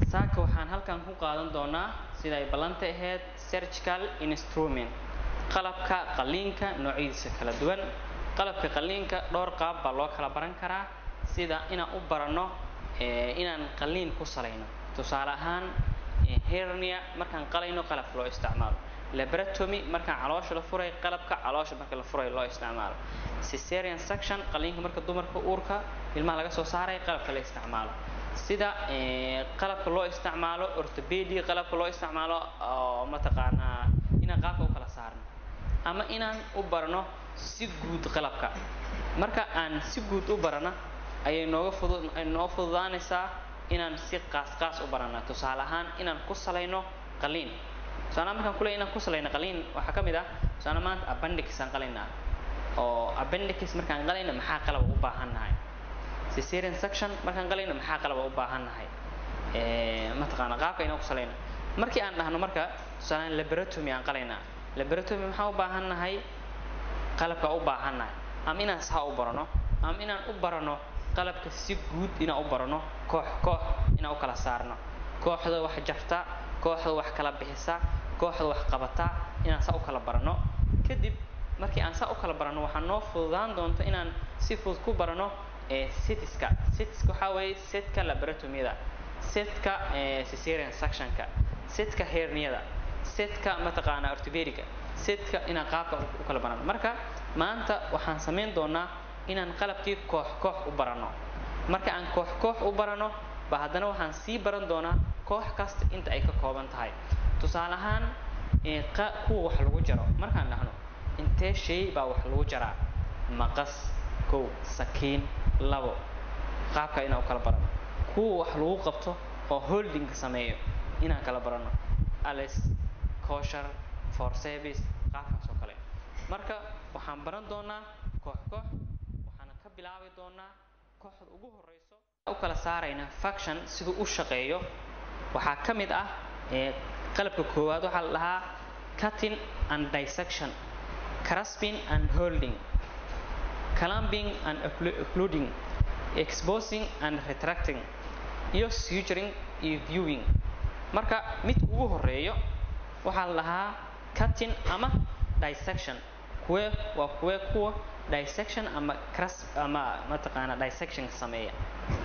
saaka waxaan halkan ku qaadan doonaa sida ay ballanta ahayd surgical instrument qalabka qalliinka noocyadiisa kala duwan qalabka qalliinka dhowr qaab baa loo kala baran karaa sida inaan u baranno inaan qalliin ku salayno tusaale ahaan hernia markaan qalayno qalabka loo isticmaalo laboratomy markaan caloosha la furay qalabka caloosha marka la furay loo isticmaalo cesarean section qalliinka marka dumarka uurka ilmaha laga soo saaray qalabka la isticmaalo sida qalabka loo isticmaalo orthopedi qalabka loo isticmaalo oo mataqaanaa inaan qaabka u kala saarno ama inaan u barno si guud qalabka marka aan si guud u barana ayay nooga fudud noo fududaanaysaa inaan si qaas qaas u barana tusaale ahaan inaan ku salayno qaliin tusaale markaan kuleeyahay inaan ku salayno qaliin waxaa ka mid ah tusaale maanta appendix aan qalaynaa oo appendix markaan qalayno maxaa qalab u baahan nahay cesarean section markaan qalayno maxaa qalab u baahan nahay mataqaana qaabka inaan ku salayno markii aan dhahno marka tusaale laboratomy aan qalaynaa laboratomy maxaa u baahan nahay qalabka u baahan nahay ama inaan saa u barano ama inaan u barano qalabka si guud inaan u barano koox koox inaan u kala saarno kooxda wax jarta kooxda wax kala bixisa kooxda wax qabata inaan saa u kala barano kadib markii aan saa u kala barano waxaa noo fududaan doonta inaan si fudud ku barano setiska setiska waxaa weeye setka laboratomyada setka cesarean sectionka setka herniyada setka mataqaanaa orthopedica setka inaan qaabka u kala barano marka maanta waxaan samayn doonaa inaan qalabkii koox koox u barano marka aan koox koox u barano ba haddana waxaan sii baran doonaa koox kasta inta ay ka kooban tahay tusaale ahaan kuwa wax lagu jaro markaan dhahno intee shay baa wax lagu jaraa maqas kow sakiin labo qaabka inaan u kala barano kuwa wax lagu qabto oo holdinga sameeyo inaan kala barano alice kosher for service qaabkaas oo kale marka waxaan baran doonaa koox koox waxaana ka bilaabi doonaa kooxda ugu horeyso u kala saarayna faction siduu u shaqeeyo waxaa ka mid ah qalabka koowaad waxaa la dhahaa cutting and dissection grasping and holding clamping and occluding exposing and retracting iyo suturing iyo viewing marka mid ugu horeeyo waxaa la dhahaa cutting ama dissection kuwe waa kuwe kuwa dissection ama cras ama mataqaana dissection sameeya